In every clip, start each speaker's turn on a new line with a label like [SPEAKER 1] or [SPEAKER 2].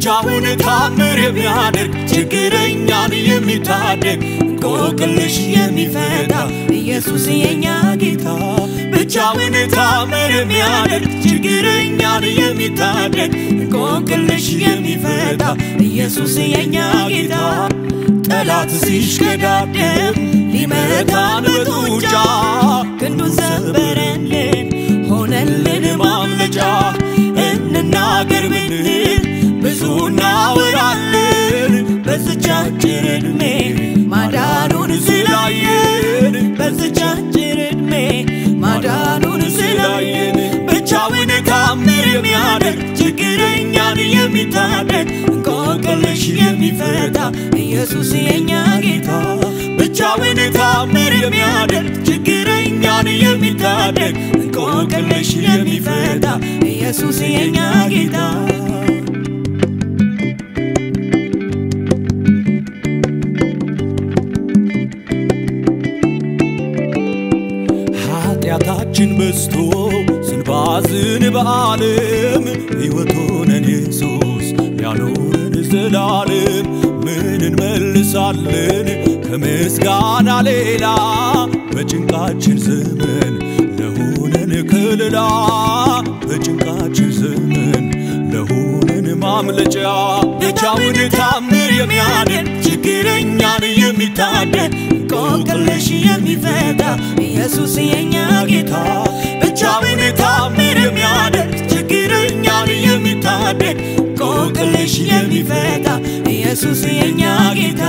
[SPEAKER 1] ብቻውን ታምር የሚያደርግ ችግረኛን የሚታደግ እንቆቅልሽ የሚፈታ ኢየሱስ የኛ ጌታ ብቻውን ታምር የሚያደርግ ችግረኛን የሚታደግ እንቆቅልሽ የሚፈታ ኢየሱስ የኛ ጌታ ጠላት ሲሽቀዳደም ሊመታን በጡንቻ ክንዱን ሰበረልን ሆነልን ማምለጫ እንናገር ብንል ብዙ እናወራለን በዝች አጭር ዕድሜ ማዳኑን ስላየን በዝች አጭር ዕድሜ ማዳኑን ስላየን ብቻውን ታምር የሚያደርግ ችግረኛን የሚታደግ እንቆቅልሽ የሚፈታ ኢየሱስ የኛ ጌታ ብቻውን ታምር የሚያደርግ ችግረኛን የሚታደግ እንቆቅልሽ የሚፈታ ኢየሱስ የኛ ጌታ ኃጢአታችን በዝቶ ስንባዝን በዓለም ሕይወት ሆነን ኢየሱስ ያኖረን ዘላለም ምን እንመልሳለን ከምስጋና ሌላ በጭንቃችን ዘመን ለሆነን ከለላ በጭንቃችን ዘመን ለሆነን ማምለጫ ብቻውን ታምር የሚያደርግ ችግረኛን የሚታደግ እንቆቅልሽ የሚፈታ ኢየሱስ የኛ ጌታ ብቻውን ታምር የሚያደርግ ችግረኛን የሚታደግ እንቆቅልሽ የሚፈታ ኢየሱስ የኛ ጌታ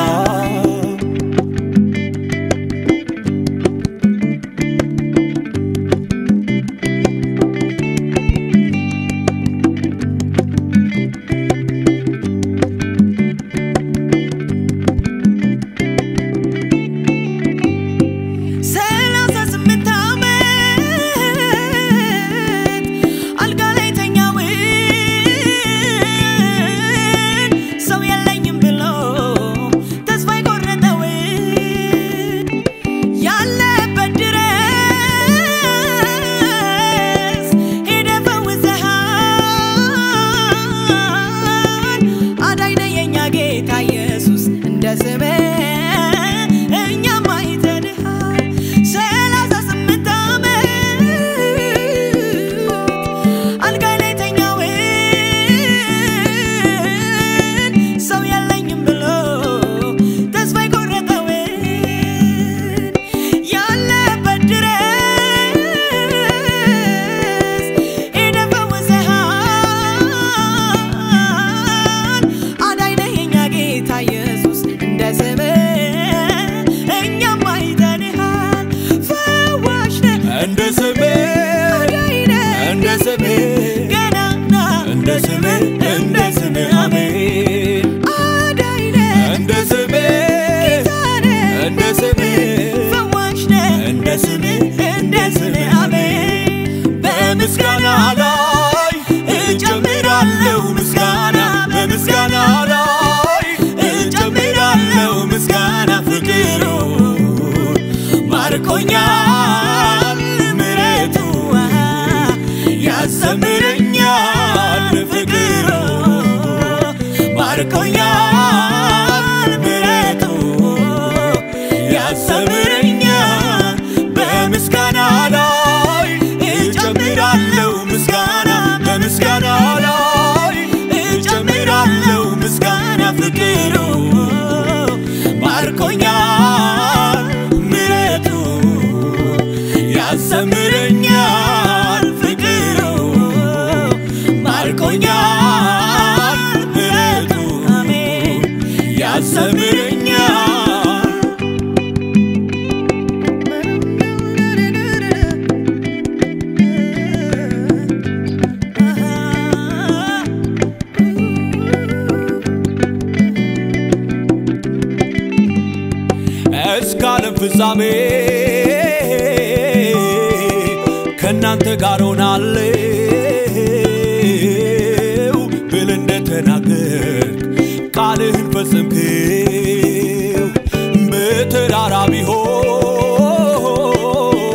[SPEAKER 1] ሰላሳ ስምንት ዓመት አልጋ ላይ ተኛውን ሰው የለኝም ብሎ ተስፋ የቆረጠውን ያለበት ድረስ ሄደ ፈውሰሃል አዳኝ ነህ የኛ ጌታ ኢየሱስ እንደ ስምህ እኛም አይተንሃል ሰላሳ ስምንት ዓመት አልጋ ላይ ተኛውን ሰው የለኝም ብሎ ተስፋ የቆረጠውን ያለበት ድረስ ሄደ ፈውሰሃል አዳኝ ነህ የኛ ጌታ ኢየሱስ እንደ ስምህ እኛም አይተንሃል ፈዋሽ ነህ
[SPEAKER 2] እንደ ስምህ
[SPEAKER 1] አዳኝ ነህ
[SPEAKER 2] እንደ ስምህ
[SPEAKER 1] ገናና
[SPEAKER 2] እንደ ስምህ እንደ ስምህ አሜን
[SPEAKER 1] አዳኝ ነህ
[SPEAKER 2] እንደ ስምህ
[SPEAKER 1] ጌታ ነህ
[SPEAKER 2] እንደ ስምህ
[SPEAKER 1] ፈዋሽ ነህ
[SPEAKER 2] እንደ ስምህ
[SPEAKER 1] እንደ ስምህ አሜን
[SPEAKER 2] በምስጋና ላይ እጨምራለሁ ምስጋና በምስጋና ላይ እጨምራለሁ ምስጋና ፍቅሩ ማርኮኛል ምረቱ ያሰምረኛል ፍቅሩ ማርኮኛል ምረቱ ያሰምረኛል በምስጋና ላይ እጨምራለሁ ምስጋና በምስጋና ላይ እጨምራለሁ ምስጋና ፍቅሩ ማርኮኛል ምረቱ ያሰምረኛል ፍቅሩ ማርኮኛል ምረቱ
[SPEAKER 1] አሜን
[SPEAKER 2] ያሰምረኛል እስከ ዓለም ፍጻሜ ከእናንተ ጋር ሆናለሁ ብል እንደተናገርክ ቃልህን ፈጸምክው በተራራ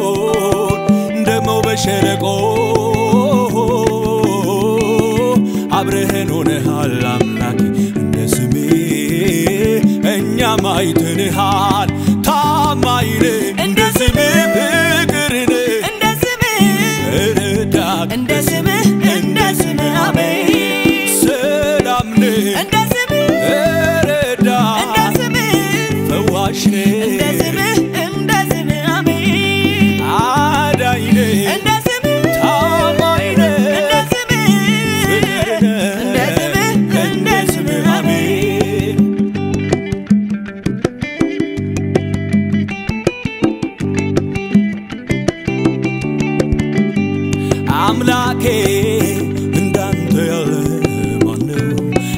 [SPEAKER 2] ቢሆን ደሞ በሸለቆ አብረህን ሆነሃል አምላኬ እንደ ስሜ እኛም አይተንሃል ታማኝ ነህ እንደ ስምህ ፍቅር ነህ
[SPEAKER 1] እንደ ስምህ
[SPEAKER 2] ረዳት
[SPEAKER 1] እንደ ስምህ እንደ ስምህ አሜን
[SPEAKER 2] ሰላም ነህ
[SPEAKER 1] እንደ ስምህ እንደ
[SPEAKER 2] ረዳት
[SPEAKER 1] ስምህ
[SPEAKER 2] ፈዋሽ
[SPEAKER 1] እንደ
[SPEAKER 2] ነህ
[SPEAKER 1] ስምህ እንደ ስምህ አሜን
[SPEAKER 2] አዳኝ ነህ
[SPEAKER 1] እንደ ስምህ
[SPEAKER 2] ታማኝ ነህ
[SPEAKER 1] እንደ ስምህ እንደ ስምህ እንደ ስምህ አሜን
[SPEAKER 2] አምላኬ እንዳንተ ያለ ማነው?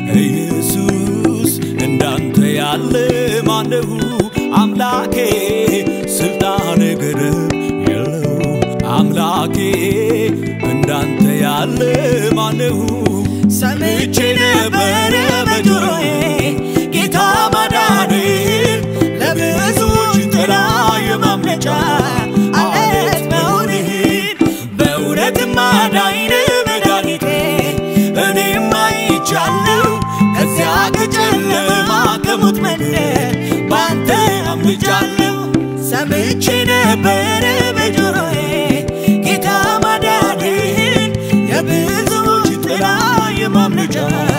[SPEAKER 2] ኢየሱስ እንዳንተ ያለ ማነው? አምላኬ ስልጣን ገደብ የለው። አምላኬ እንዳንተ ያለ ማነው?
[SPEAKER 1] ሰምቼ ነበረ በጆሮዬ ጌታ ማዳንህን ለብዙዎች ጥላ የማምለጫ አለት መሆንህን በእውነትም አዳኝ ነህ መድኃኒቴ እኔም አይቻለሁ ከዚያ ከጨለማ ከሞት መንደር ባንተ አምልጫለሁ ሰምቼ ነበረ በጆሮዬ ጌታ ማዳንህን የብዙዎች ጥላ የማምለጫ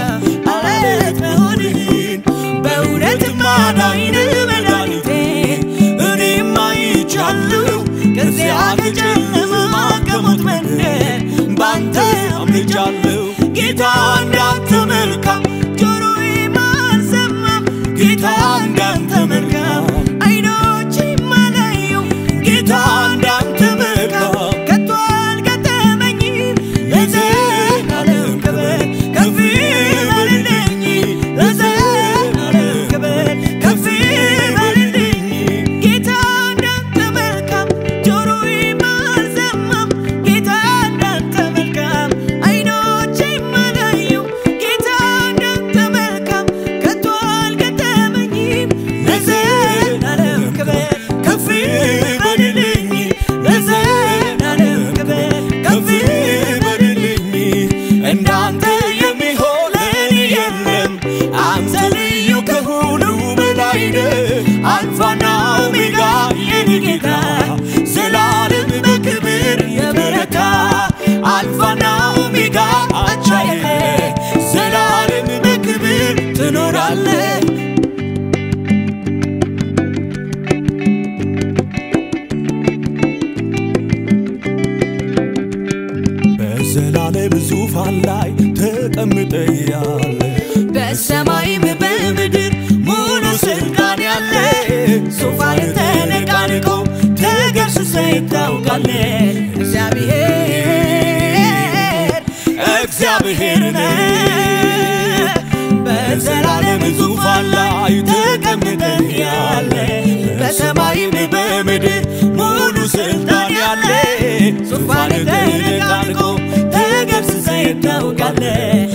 [SPEAKER 1] አለት መሆንህን በእውነትም አዳኝ ነህ መድኃኒቴ እኔም አይቻለሁ ከዚያ ከጨለማ ከሞት መንደር ባንተ አምልጫለሁ ጌታ እንዳንተ መልካም ጆሮዬም አልሰማም ጌታ እንዳንተ መልካም አይኖቼም አላየው ጌታ እንዳንተ መልካም ከቶ አልገጠመኝም ለዘላለም ክብር ከፍ ይበልልኝ ለዘላለም ክብር ከፍ ይበልልኝ ጌታ እንዳንተ መልካም ጆሮዬም አልሰማም ጌታ እንዳንተ መልካም አይኖቼም አላየው ጌታ እንዳንተ መልካም ከቶ አልገጠመኝም ለዘላለም ክብር ከፍ ይበልልኝ ለዘላለም ክብር ከፍ ይበልልኝ እንዳንተ የሚሆን ለእኔ የለም አንተ ልዩ ከሁሉ በላይ ነህ አልፋና ኦሜጋ የኔ ጌታ ዘላለም በክብር የበረታ አልፋና ኦሜጋ አቻ የለህ ዘላለም በክብር ትኖራለህ
[SPEAKER 2] በዘላለም ዙፋን ላይ ተቀምጠ ያለ
[SPEAKER 1] በሰማይም በምድር ሙሉ ስልጣን ያለ ዙፋን ተነቃንቆ ተገስጸ ይታውቃል እግዚአብሔር እግዚአብሔር ነህ በዘላለም ዙፋን ላይ ተቀምጠ ያለ በሰማይም በምድር ሙሉ ስልጣን ያለ ዙፋን ተነቃንቆ ተገስጸ ይታውቃል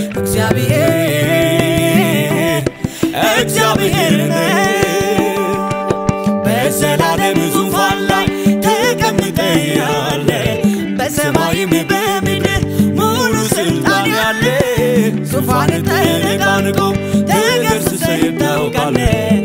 [SPEAKER 1] እግዚአብሔር እግዚአብሔር ነህ በዘላለም ዙፋን ላይ ተቀምጠ ያለ በሰማይም በምድር ሙሉ ስልጣን ያለ ዙፋን ተነቃንቆ ተገስጸ ይታውቃል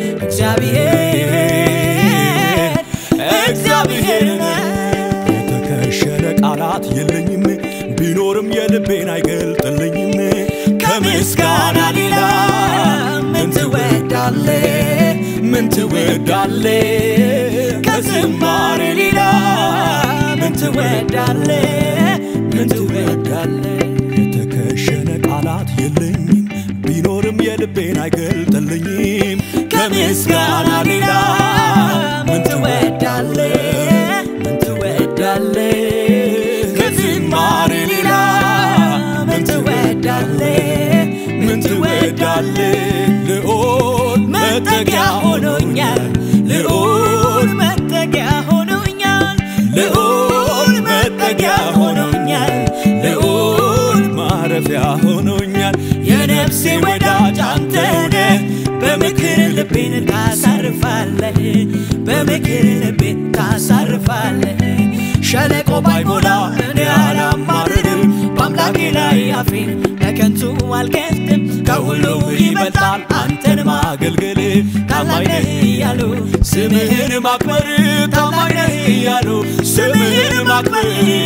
[SPEAKER 1] እግዚአብሔር እግዚአብሔር ነህ
[SPEAKER 2] የተከሸነ ቃላት የለኝም ቢኖርም የልቤን አይገልጥልኝም
[SPEAKER 1] ከምስጋና ሌላ ምን ትወዳለህ? ምን ትወዳለህ? ከዝማሬ ሌላ ምን ትወዳለህ? ምን ትወዳለህ?
[SPEAKER 2] የተከሸነ ቃላት የለኝም ቢኖርም የልቤን አይገልጥልኝም
[SPEAKER 1] ከምስጋና ሌላ ምን ትወዳለህ? ምን ትወዳለህ? ከዝማሬ ሌላ ምን ትወዳለህ? ምን ትወዳለህ?
[SPEAKER 2] ልዑል
[SPEAKER 1] መጠጊያ ሆኖኛል ልዑል መጠጊያ ሆኖኛል ልዑል መጠጊያ ሆኖኛል ልዑል
[SPEAKER 2] ማረፊያ ሆኖኛል
[SPEAKER 1] የነፍሴ ወዳጅ አንተ ነህ በምክር ልቤን ታሳርፋለህ በምክር ልቤን ታሳርፋለህ ሸለቆ ባይሞላ እኔ አላማርርም በአምላክ በአምላኬ ላይ አፌን በከንቱ አልከፍትም ከሁሉ ይበልጣል አንተን ማገልገል ታማኝ ነህ እያሉ
[SPEAKER 2] ስምህን ማክበር ታማኝ ነህ እያሉ ስምህን ማክበር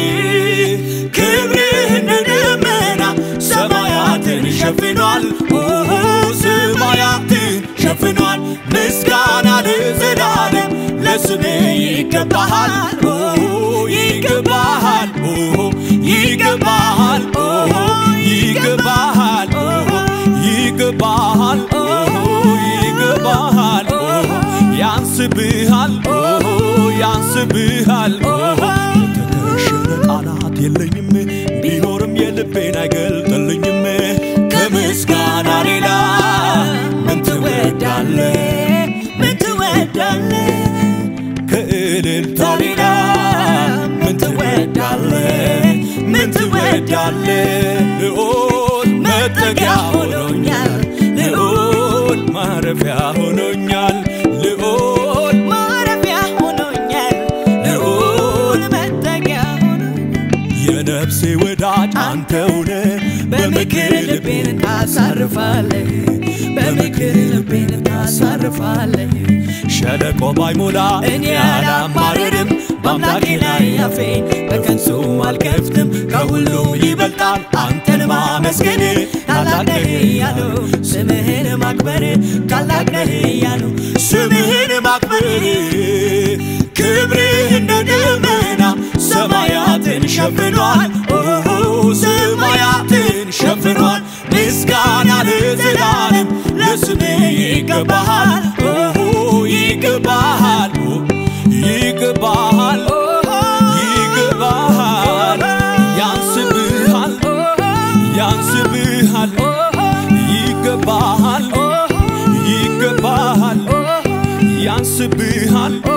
[SPEAKER 2] ክብርህ እንደ ደመና ሰማያትን ሸፍኗል ኦሆ ሰማያትን ሸፍኗል ምስጋና ለዘላለም ለስምህ ይገባሃል ኦሆ ይገባሃል ኦሆ ይገባሃል ኦሆ ይገባሃል ኦሆ ይገባሃል ኦሆ ይገባሃል ኦሆ ያንስብሃል ኦሆ ያንስብሃል ኦሆ የተከሸነ ቃላት የለኝም ቢኖርም የልቤን አይገልጥልኝም ከምስጋና ሌላ ምን ትወዳለህ
[SPEAKER 1] ምን ትወዳለህ
[SPEAKER 2] ከእልልታ ሌላ ምን ትወዳለህ ምን ትወዳለህ ልዑል መጠጊያ ሆኖኛል ልዑል ማረፊያ ሆኖኛል ልዑል
[SPEAKER 1] ማረፊያ ሆኖኛል ልዑል መጠጊያ ሆኖኛል
[SPEAKER 2] የነፍሴ ወዳጅ አንተውነ
[SPEAKER 1] በምክር ልቤን ታሳርፋለህ በምክር ልቤን ታሳርፋለህ
[SPEAKER 2] ሸለቆ ባይሞላ
[SPEAKER 1] እኔ አላማርርም በአምላኬ ላይ አፌን በከንቱ አልከፍትም ከሁሉም ይበልጣል አንተን ማመስገን ታላቅ ነህ እያሉ ስምህን ማክበር ታላቅ ነህ እያሉ
[SPEAKER 2] ስምህን ማክበር ክብርህ እንደ ደመና ሰማያትን ሸፍኗል ኦሆ ሰማያትን ሸፍኗል ምስጋና ለዘላለም ለስምህ ይገባሃል ኦሆ ይገባሃል ይገባሃል ይገባሃል ያንስብሃል ያንስብሃል ይገባሃል ይገባሃል ያንስብሃል